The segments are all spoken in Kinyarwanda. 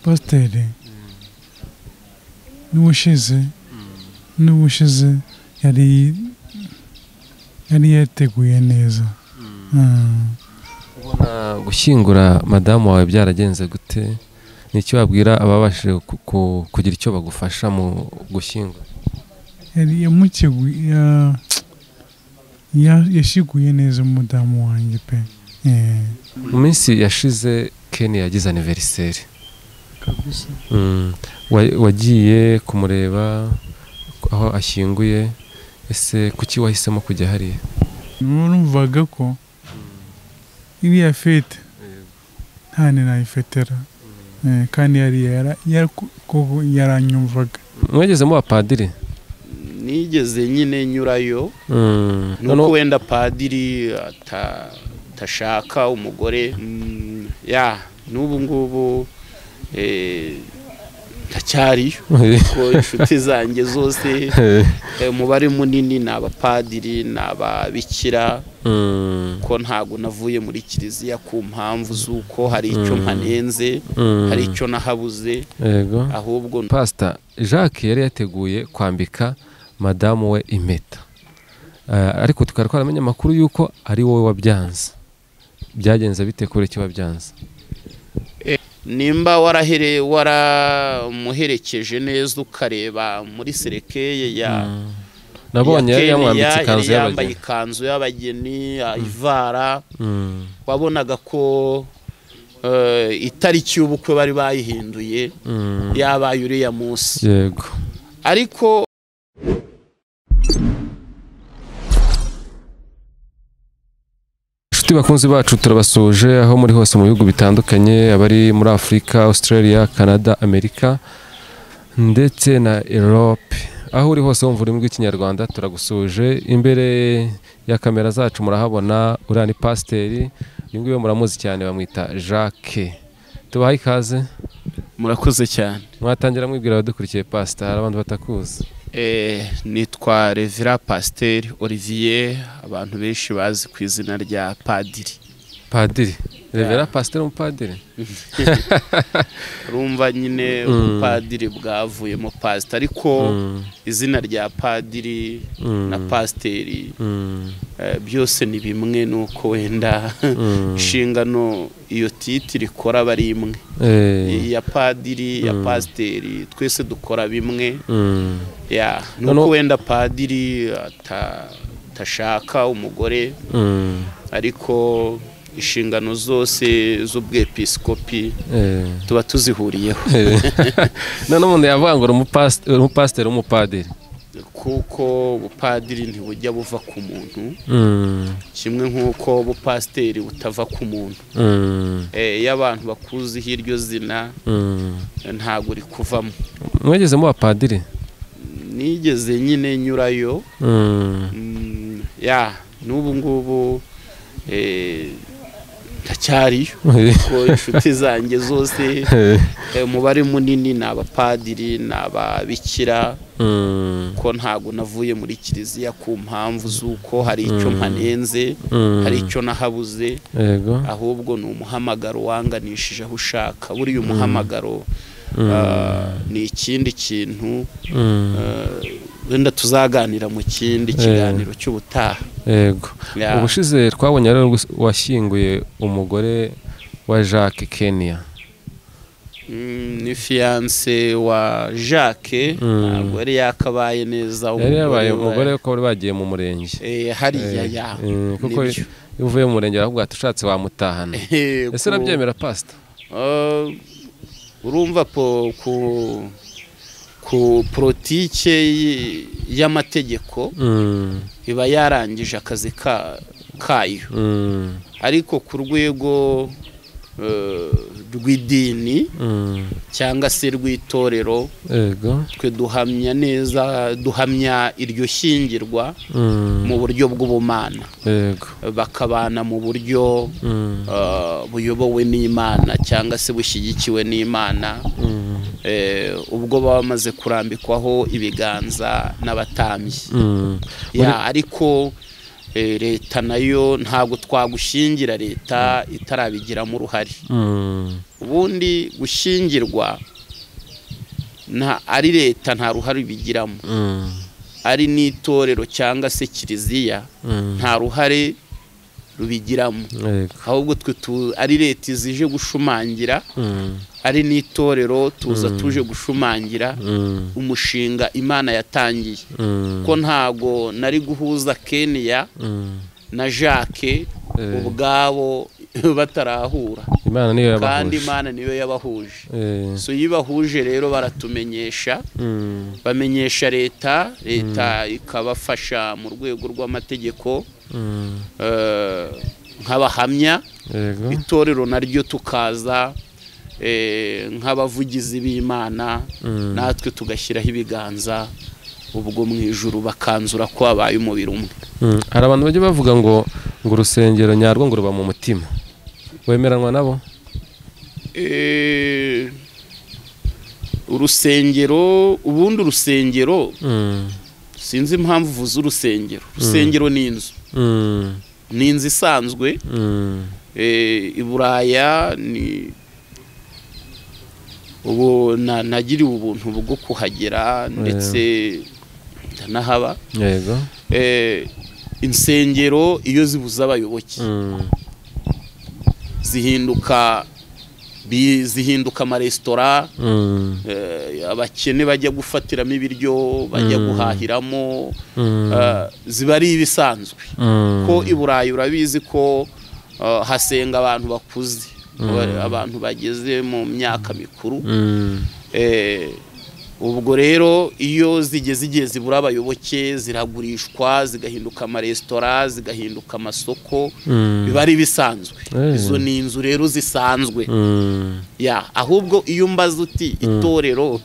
pasiteri n'ubushize n'ubushize yari yari yateguye neza Ah. ubona gushyingura madamu wawe byaragenze gute ni iki wabwira ababashije ku- ku- kugira icyo bagufasha mu gushyingura yari yamukigu- ya- ya- yashiguye neza umudamu wanjye pe Eh, mu minsi yashize ken yagize aniveriseri kabisa Mm. Wa- wagiye kumureba aho ashyinguye ese kuki wahisemo kujya hariya numvaga ko iriya fete nta ninayifetera Eh, kandi yari yara- yara- koko yaranyumvaga mwegeze muba padiri nigeze nyine nyurayo Mm. nuko Noneho- wenda padiri ata- atashaka umugore mm, ya n'ubu ngubu eh, ndacyariyo kuko inshuti zanjye zose eh, umubare munini ni abapadiri ni ababikira Mm. ko ntabwo navuye muri kiliziya ku mpamvu z'uko hari icyo Mm. mpanenze Mm. hari icyo nahabuze yego ahubwo pasita jacques yari yateguye kwambika madamu we impeta Eh, ariko tukaba twaramenye amakuru y'uko ari wowe wabyanze byagenze bite kuri icyo wabyanze nimba warahere waramuherekeje neza ukareba muri serekeye ya Mm. nabonye yari Kenya, yamwambitse ikanzu yari yambaye y'abageni ikanzu y'abageni ya ivara Mm. wabonaga ko eh, itariki y'ubukwe bari bayihinduye Mm. yabaye uriya munsi yego ariko inshuti bakunzi bacu turabasuje aho muri hose mu bihugu bitandukanye abari muri afurika australia canada amerika ndetse na europe aho uri hose wumva ururimi rw'ikinyarwanda turagusuje imbere ya kamera zacu murahabona uriya ni pasiteri uyu nguyu muramuzi cyane bamwita jacques tubaha ikaze murakoze cyane mwatangira mwibwira abadukurikiye pasita hari abandi batakuzi Eh, nitwa revira pasiteri olivier abantu benshi bazi ku izina rya padiri padiri revera pasiteri umupadiri urumva nyine ubupadiri bwavuyemo pasita ariko Mm, izina rya padiri mm, na pasiteri mm, eh, byose ni bimwe nuko wenda mm. inshingano iyo titiri ikora aba ari imwe Eh, iya padiri iya Mm. pasiteri twese dukora bimwe mm. ya Noneho- nuko wenda padiri ata- atashaka umugore Mm, ariko inshingano zose z'ubwepisikopi eh. tuba tuzihuriyeho none umuntu yavuga ngo uri umupasite- uri umupasiteri w'umupadiri kuko ubupadiri ntibujya buva ku muntu Mm, kimwe nk'uko ubupasiteri butava ku muntu mm, Eh, iyo abantu bakuziho iryo zina mm. eh, ntabwo rikuvamo mwegeze muba padiri nigeze nyine nyurayo Mm, mm, ya n'ubu ngubu eh, ndacyariyo kuko inshuti zanjye zose eh, umubare munini ni abapadiri ni ababikira mm, ko ntabwo navuye muri kiliziya ku mpamvu z'uko hari icyo mpanenze mm. hari icyo nahabuze yego ahubwo ni umuhamagaro wanganishije aho ushaka buriya umuhamagaro Mm, ah, ni ikindi kintu mm, ah, wenda tuzaganira mu kindi kiganiro cy'ubutaha yego Ya. ubushize twabonye rero gus- washyinguye umugore wa jacques kenya Mm, ni fiyanse wa jacques Mm. ntabwo yari yakabaye neza yari yabaye wa- umugore ko bari bagiye mu murenge Eh, hariya Eh, ya eh, kuko nibyo. iyo uvuye mu murenge baravuga ati ushatse wamutahana Eh, ese ku- urabyemera pasita Ah, urumva po ku ku politike y- y'amategeko Mm, iba yarangije akazi ka kayo mm, ariko ku rwego eh, rw'idini mm. cyangwa se rw'itorero yego twe duhamya neza duhamya iryo shyingirwa Mm, mu buryo bw'ubumana yego bakabana mu buryo Mm, eh, buyobowe n'imana cyangwa se bushyigikiwe n'imana mm, eh, ubwo baba bamaze kurambikwaho ibiganza n'abatambyi mm. ya ariko eh, leta nayo ntabwo twagushingira leta itarabigiramo uruhare Mm. ubundi gushyingirwa nta ari leta nta ruhare ibigiramo ari n'itorero cyangwa se kiliziya nta ruhare rubigiramo ahubwo twe tu- ari leta izije gushumangira ari n'itorero tuza tuje gushumangira umushinga imana yatangiye ko ntago nari guhuza keniya na jacques ubwabo batarahura imana niyo kandi yabahuje imana niyo yabahuje Eh, so iyo ibahuje rero baratumenyesha mm, bamenyesha leta leta ikabafasha mu rwego rw'amategeko mm, eh, nk'abahamya yego itorero naryo tukaza eh, nk'abavugizi b'imana Mm. natwe tugashyiraho ibiganza ubwo mu ijuru bakanzura ko habaye umubiri umwe Mm, hari abantu bajya bavuga ngo ngo urusengero nyarwo ngo ruba mu mutima wemeranwa nabo Eh, urusengero ubundi urusengero Mm, sinzi impamvu uvuze urusengero urusengero ni inzu mm, ni inzu isanzwe mm, eh, i buraya ni ubu na- nagiriwe ubuntu bwo kuhagera ndetse ndanahaba yego Eh, insengero iyo zibuze abayoboke Mm, zihinduka bi- zihinduka amaresitora mm, Eh, abakene bajya gufatiramo ibiryo bajya Mm. guhahiramo mm, eh, ziba ari ibisanzwe mm, ko i burayi urabizi ko eh, hasenga abantu bakuze aba- abantu bageze mu myaka mikuru mm, Eh, ubwo rero iyo zigeze igihe zibura abayoboke ziragurishwa zigahinduka amaresitora zigahinduka amasoko Mm. biba ari ibisanzwe Eh. izo ni inzu rero zisanzwe mm, ya ahubwo iyo umbaza uti itorero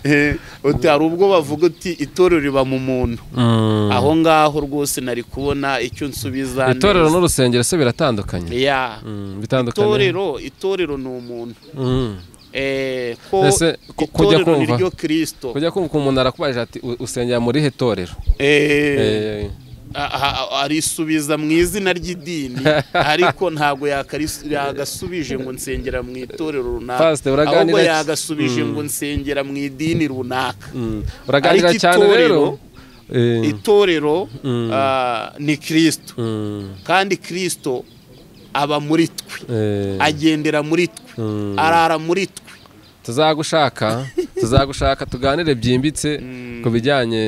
eh, uti hari ubwo bavuga uti itorero riba mu muntu mm. aho ngaho rwose nari kubona icyo nsubiza itorero neza. n'urusengero se biratandukanye ya Mm, bitandukanye itorero itorero ni umuntu Mm. Eh, ko Ese ku- kujya itorero ni kumva- ryo kirisito kujya kumva umuntu arakubajije ati "U- usengera muri he torero Eh, Eh, a- a- a- arisubiza mu izina ry'idini ariko ntabwo yakaris- yagasubije ngo nsengera mu itorero runaka Pastor, uraganira ahubwo ki? yagasubije ngo nsengera mu idini runaka mm. uraganira Ariko cyane rero Eh, itorero ah, ni kirisito mm, kandi kirisito aba muri twe eh, agendera muri twe mm. arara muri twe tuzagushaka tuzagushaka tuganire byimbitse ku bijyanye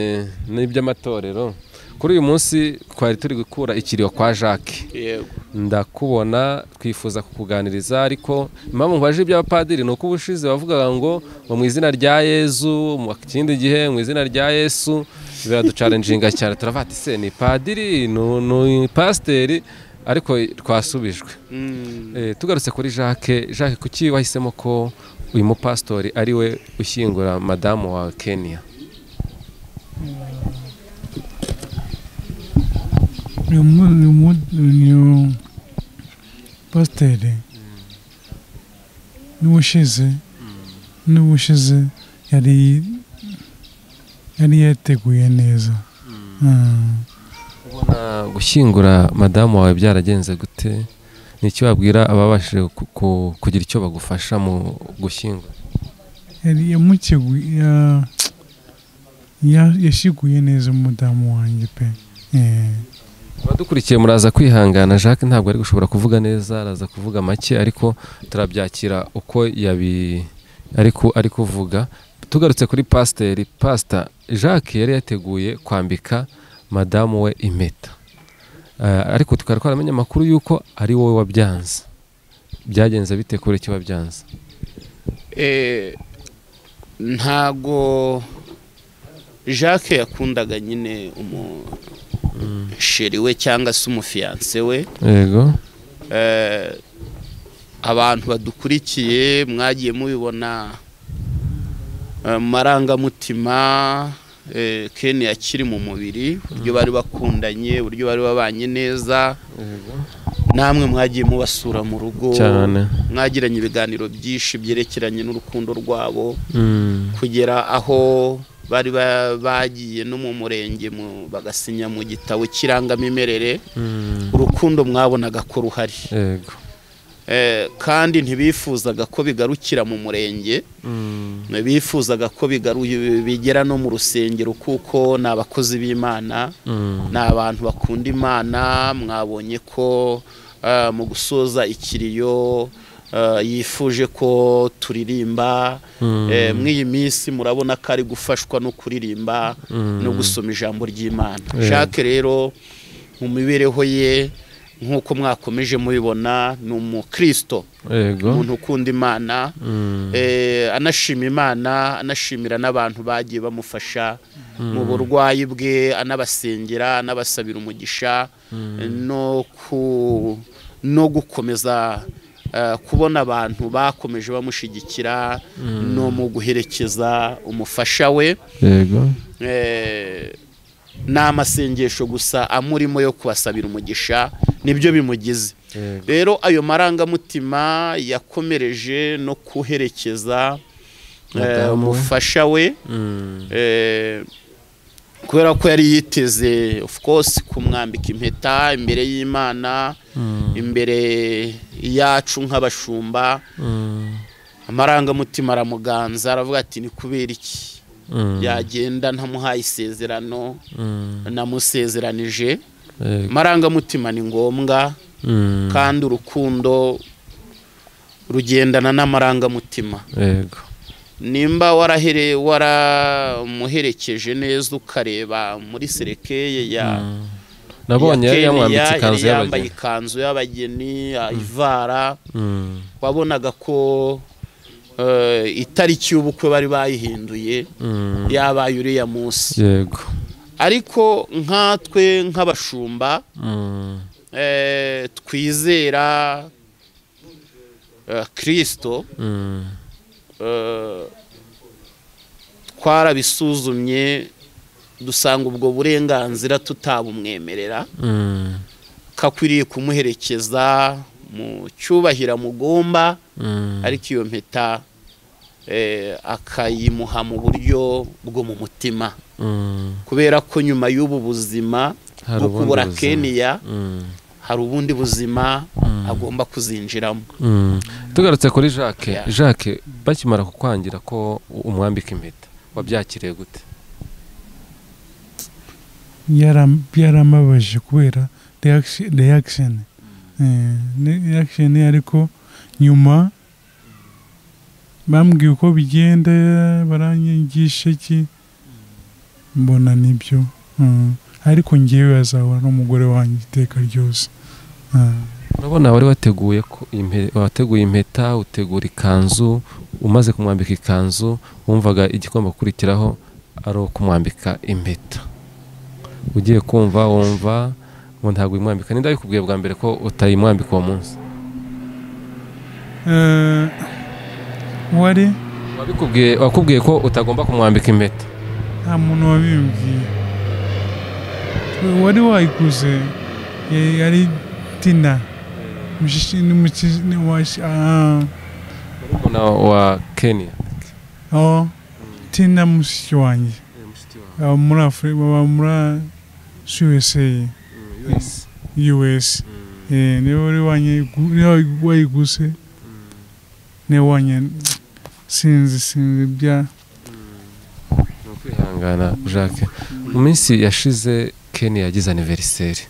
n'iby'amatorero kuri uyu munsi twari turi gukura ikiriyo kwa jacques yego ndakubona twifuza kukuganiriza ariko impamvu mbaje iby'abapadiri ni uko ubushize bavugaga ngo ngo mu izina rya yezu mu kindi gihe mu izina rya yesu biraducarenjinga cyane turavuga ati se ni padiri ni ni pasiteri ariko twasubijwe Mm. Eh, tugarutse kuri jacques jacques kuki wahisemo ko uyu mupasitori ari we ushyingura madamu wa kenya uyu mu- uyu mu- uyu pasiteri n'ubushize n'ubushize yari yari yateguye neza Ah, ubona gushyingura madamu wawe byaragenze gute ni iki wabwira ababashije ku- ku- kugira icyo bagufasha mu gushyingura yari yamuteguye ya- ya- yashiguye neza umudamu wanjye pe Eh. abadukurikiye muraza kwihangana jacques ntabwo ari gushobora kuvuga neza araza kuvuga make ariko turabyakira uko yabi ariko ari kuvuga tugarutse kuri pasiteri pasita jacques yari yateguye kwambika madamu we impeta Eh, ariko tukaba twaramenye amakuru y'uko ari wowe wabyanze byagenze bite kuri icyo wabyanze Eh, ntago jacques yakundaga nyine umusheri we cyangwa se umufiyanse we yego Eh, abantu badukurikiye mwagiye mubibona eh, mu marangamutima eh, ken akiri mu mubiri uburyo bari bakundanye uburyo bari babanye neza namwe mwagiye mubasura mu rugo cyane mwagiranye ibiganiro byinshi byerekeranye n'urukundo rwabo Mm, kugera aho bari ba- bagiye no mu murenge mu- bagasinya mu gitabo cy'irangamimerere mm, urukundo mwabonaga ko ruhari yego Eh, kandi ntibifuzaga ko bigarukira mu murenge bifuzaga ko bigaru- bigera no mu rusengero kuko ni abakozi b'imana ni abantu bakunda imana mwabonye ko ah, mu gusoza ikiriyo ah, yifuje ko turirimba Eh, mw'iyi minsi murabona ko ari gufashwa no kuririmba no gusoma ijambo ry'imana jacques rero mu mibereho ye nk'uko mwakomeje mubibona ni umukristo yego umuntu ukunda imana eh, anashima imana anashimira n'abantu bagiye bamufasha mu burwayi bwe anabasengera anabasabira umugisha no ku- no gukomeza eh, kubona abantu bakomeje bamushyigikira no mu guherekeza umufasha we yego eh, ni amasengesho gusa amurimo yo kubasabira umugisha nibyo bimugize Yego. rero ayo marangamutima yakomereje no kuherekeza eh, Madamu we. umufasha we eh, kubera ko yari yiteze of course kumwambika impeta imbere y'imana imbere yacu nk'abashumba amarangamutima aramuganza aravuga ati ni kubera iki yagenda ntamuhaye isezerano namusezeranije yego amarangamutima ni ngombwa Mm. kandi urukundo rugendana n'amarangamutima yego nimba warahere waramuherekeje neza ukareba muri serekeye ya nabonye yari Kenya, yamwambitse yari ikanzu yambaye y'abageni ikanzu y'abageni ah, ivara Mm. wabonaga ko eh, itariki y'ubukwe bari bayihinduye Mm. yabaye uriya munsi yego ariko nkatwe nk'abashumba Mm. eh, twizera eh, kirisito Mm. eh, twarabisuzumye dusanga ubwo burenganzira tutabumwemerera Mm. kakwiriye kumuherekeza mu cyubahiro amugomba Mm. ariko iyo mpeta eh, akayimuha mu buryo bwo mu mutima Mm. kubera ko nyuma y'ubu buzima Hari bwo ubundi kubura buzima. keniya Mm. hari ubundi buzima agomba kuzinjiramo Mm. tugarutse kuri jacques Yeah. jacques bakimara kukwangira ko umwambika impeta wabyakiriye gute Yaram- byaramabaje kubera reaction- reaction Eh, ni- reaction ariko nyuma bambwiye uko bigenda baranyigisha ki mbona nibyo Mm. ariko ngewe azahura n'umugore wanjye iteka ryose Ah. urabona wari wateguye ko impe- wateguye impeta utegura ikanzu umaze kumwambika ikanzu wumvaga igikoma gukurikiraho ari ukumwambika impeta ugiye kumva wumva ngo ntabwo uyimwambika ninde wabikubwiye bwa mbere ko utayimwambika uwo munsi Eh, wari wabikubwiye wakubwiye ko utagomba kumwambika impeta nta muntu wabimbwiye wari wayiguze ya- yari tina Mushishi- ni mushi- ni washi- ah, murumuna wa kenya aho tina mushiki wanjye aba muri afurika baba muri usa us Eh, niwe wari wanyigu- niwe wayigu- wayiguze niwe wanye sinzi sinzi bya ni ukwihangana jacques mu minsi yashize kenya yagize aniveriseri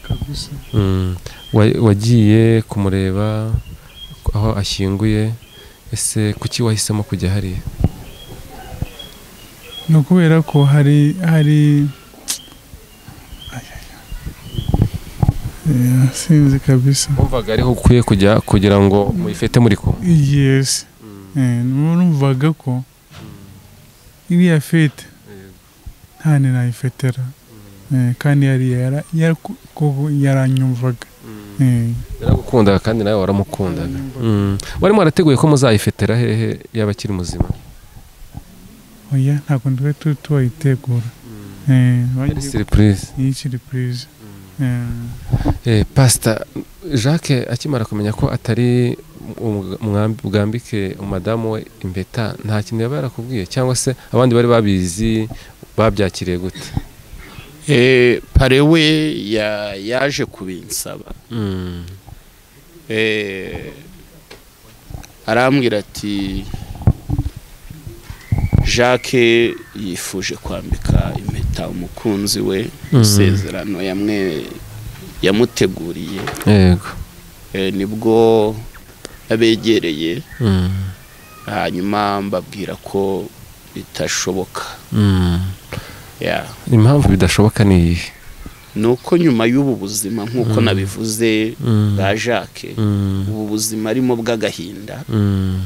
kabisa Mm. Wa- wagiye kumureba aho ashyinguye ese kuki wahisemo kujya hariya ni ukubera ko hari hari Eh, sinzi kabisa wumvaga ariho ukwiye kujya kugira ngo muyifete muri kumwe yes Eh, numvaga ko iriya fete nta ni nayifetera Eh, kandi yari yara- yara- koko yaranyumvaga Eh, yaragukundaga kandi nawe waramukundaga Mm. warimo warateguye ko muzayifetera hehe yaba akiri muzima oya ntabwo twari tu- tuwayitegura Eh, ari bagiye- siripurize ni siripurize Eh, pasita jacques akimara kumenya ko atari umwa- umwambi- bwambike umudamu we impeta nta kintu yaba yarakubwiye cyangwa se abandi bari babizi babyakiriye gute Eh, pare we ya- yaje kubinsaba Mm. Eh, arambwira ati jacques yifuje kwambika impeta umukunzi we Mhm. isezerano yamwe yamuteguriye yego Eh, nibwo yabegereye Mm, hanyuma mbabwira ko bitashoboka mm. Yeah. impamvu bidashoboka ni iyihe ni uko nyuma y'ubu buzima nk'uko nabivuze Mm. bwa jacques Mm, ubu buzima arimo bw'agahinda mm,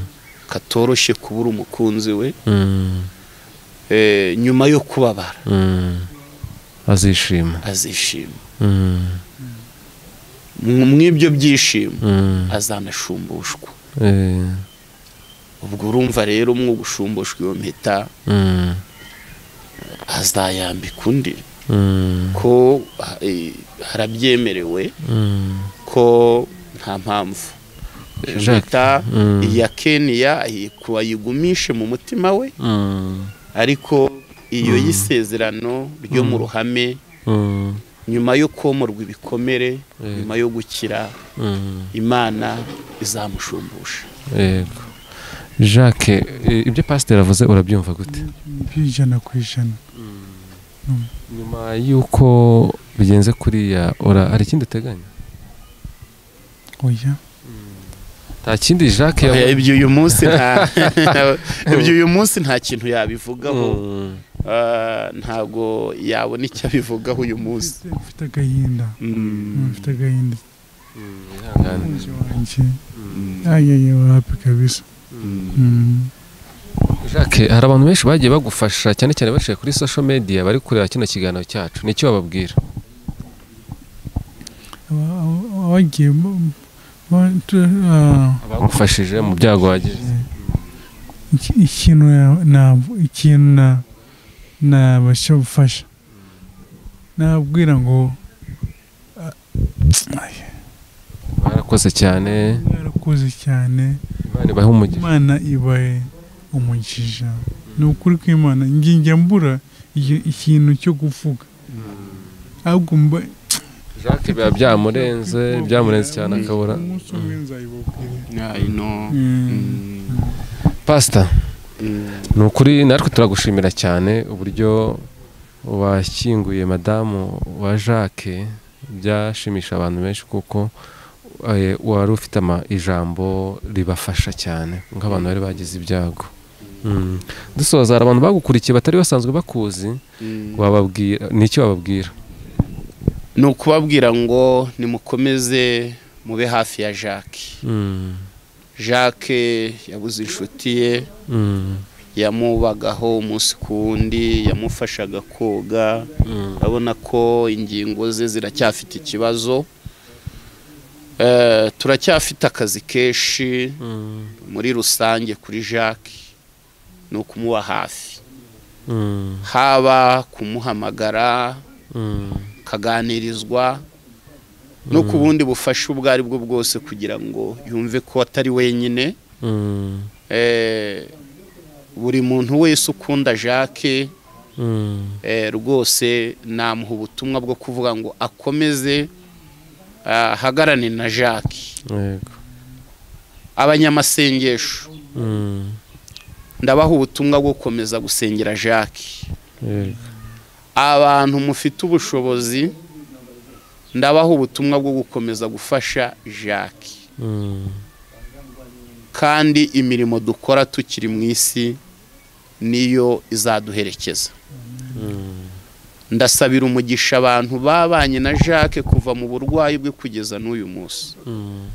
katoroshye kubura umukunzi we mm, Eh, nyuma yo kubabara mm. azishima azishima Mm, Mu- mw'ibyo byishimo mm. azanashumbushwa Eh, ubwo urumva rero umwe gushumbushwa iyo mpeta mm, azayambika undi mm, ko eh, harabyemerewe mm. ko nta mpamvu Iyo Jacques, mpeta mm. iya keniya ayikuba ayigumishe mu mutima we Mm, ariko iyo y'isezerano ryo mu ruhame mm, nyuma yo komorwa ibikomere Mm. nyuma yo gukira mm. imana izamushumbusha yego jacques eh, ibyo pasiteri avuze urabyumva gute by'ijana ku ijana nyuma y'uko bigenze kuriya ora hari ikindi uteganya oya nta kindi jacques Eh, yavuze ibyo uyu munsi nta ibyo uyu munsi nta kintu yabivugaho Mm, Ah, ntabwo yabona icyo abivugaho uyu munsi Mfite- mfite agahinda Mm, mfite agahinda mm, ihangane. umukunzi wanjye ayeye wapi kabisa Mm. Jacques hari abantu benshi bagiye bagufasha cyane cyane baciye kuri social media bari kureba kino kiganiro cyacu ni icyo bababwira Aba- aba- abagiye bo- bo- tu- ah, abagufashije mu byago wagize iki- ikintu na- na- ikintu na- nabasha gufasha nababwira ngo ah, ay, barakoze cyane mwarakoze cyane imana ibahe umugisha imana ibaye umugisha ni ukuri kw'imana njya mbura igi- ikintu cyo kuvuga ahubwo mba Jacques biba byamurenze byamurenze cyane akabura umunsi umwe nzayibabwira pasita ni ukuri natwe turagushimira cyane uburyo washyinguye madamu wa Jacques byashimisha abantu benshi kuko eh, wari ufite ama- ijambo ribafasha cyane nk'abantu bari bagize ibyago Mm. dusoza hari abantu bagukurikiye batari basanzwe bakuzi wababwira ni iki wababwira ni ukubabwira ngo nimukomeze mube hafi ya jacques Mm, jacques yabuze inshuti ye mm, yamubagaho umunsi ku wundi yamufashaga koga mm, urabona ko ingingo ze ziracyafite ikibazo Eh, turacyafite akazi kenshi mm, muri rusange kuri jacques ni ukumuba hafi mm, haba kumuhamagara mm. kaganirizwa no ku bundi bufasha ubwo ari bwo bwose kugira ngo yumve ko atari wenyine Mm, Eh, buri muntu wese ukunda jacques mm, eh, rwose namuha ubutumwa bwo kuvuga ngo akomeze ahagarane na jacques yego. abanyamasengesho Mm, ndabaha ubutumwa bwo gukomeza gusengera jacques yego. abantu mufite ubushobozi ndabaha ubutumwa bwo gukomeza gufasha jacques Mm, kandi imirimo dukora tukiri mu isi niyo izaduherekeza mm, ndasabira umugisha abantu babanye na jacques kuva mu burwayi bwe kugeza n'uyu munsi mm.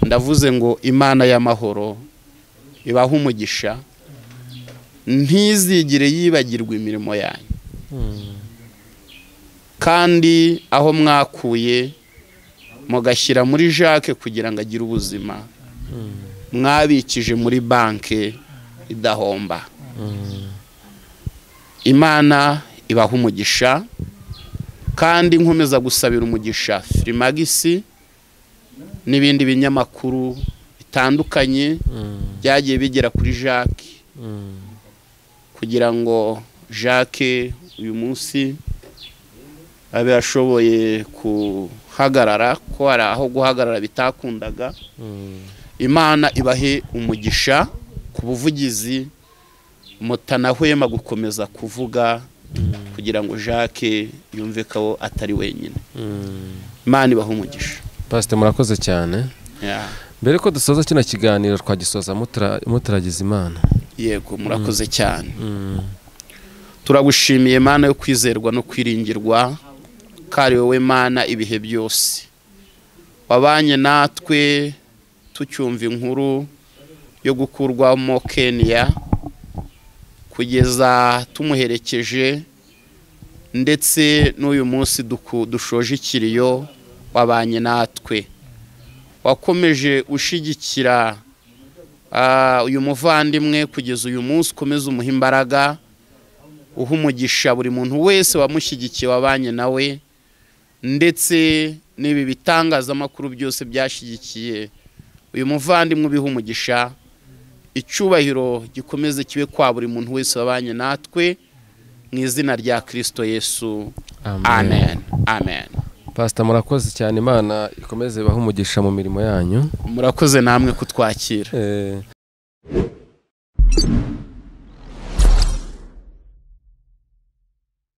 ndavuze ngo imana y'amahoro ibahe umugisha ntizigire yibagirwa imirimo yanyu kandi aho mwakuye mugashyira muri jacques kugira ngo agire ubuzima mwabikije muri banki idahomba imana ibahe umugisha kandi nkomeza gusabira umugisha firimagisi n'ibindi binyamakuru bitandukanye byagiye bigera kuri jacques kugira ngo jacques uyu munsi abe ashoboye ku guhagarara ko hari aho guhagarara bitakundaga imana ibahe umugisha ku buvugizi mutanahwema gukomeza kuvuga kugira ngo jacques yumve ko atari wenyine imana ibaha umugisha pasite murakoze cyane Yeah. mbere ko dusoza kino kiganiro twagisoza mutura- mutaragize imana yego murakoze cyane turagushimiye mana yo kwizerwa no kwiringirwa kari wowe mana ibihe byose wabanye natwe tucyumva inkuru yo gukurwamo kenya kugeza tumuherekeje ndetse n'uyu munsi duku- dushoje ikiriyo wabanye natwe wakomeje ushyigikira Ah, uyu muvandimwe kugeza uyu munsi ukomeze umuha imbaraga uha umugisha buri muntu wese wamushyigikiye wabanye nawe ndetse n'ibi bitangazamakuru byose byashyigikiye uyu muvandimwe ubiha umugisha icyubahiro gikomeze kibe kwa buri muntu wese wabanye natwe mu izina rya kirisito yesu amen amen pasita murakoze cyane imana ikomeze ibahe umugisha mu mirimo yanyu murakoze namwe kutwakira Eh,